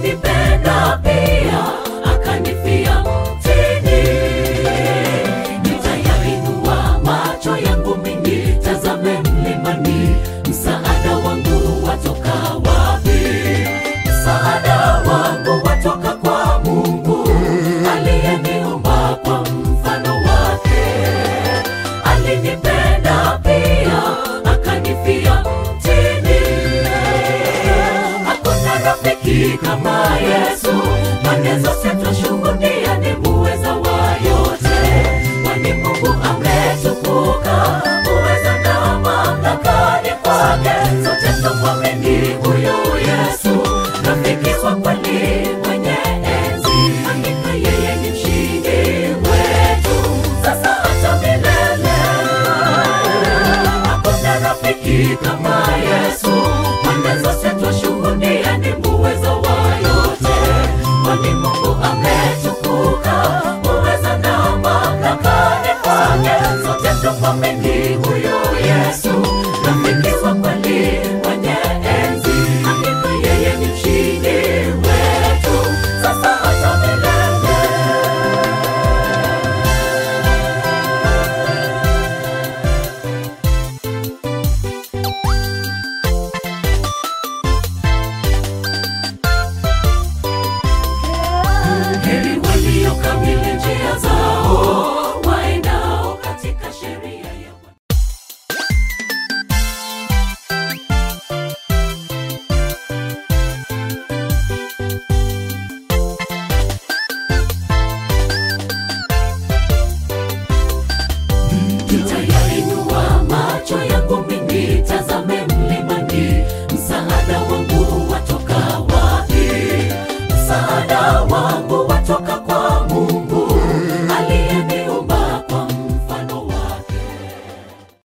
alinipenda pia akanifia mtini. Nitayainua macho yangu mimi, tazame mlimani, msaada wangu watoka wapi? Msaada wangu watoka kwa Mungu aliyeniumba kwa mfano wake. Alinipenda pia akanifia mtini. Hakuna rafiki kama Yesu, manezo sitashuhudia ni muweza wa yote, kwani Mungu ametukuka, uweza na mamlaka ni kwake, sote tumwamini huyu Yesu.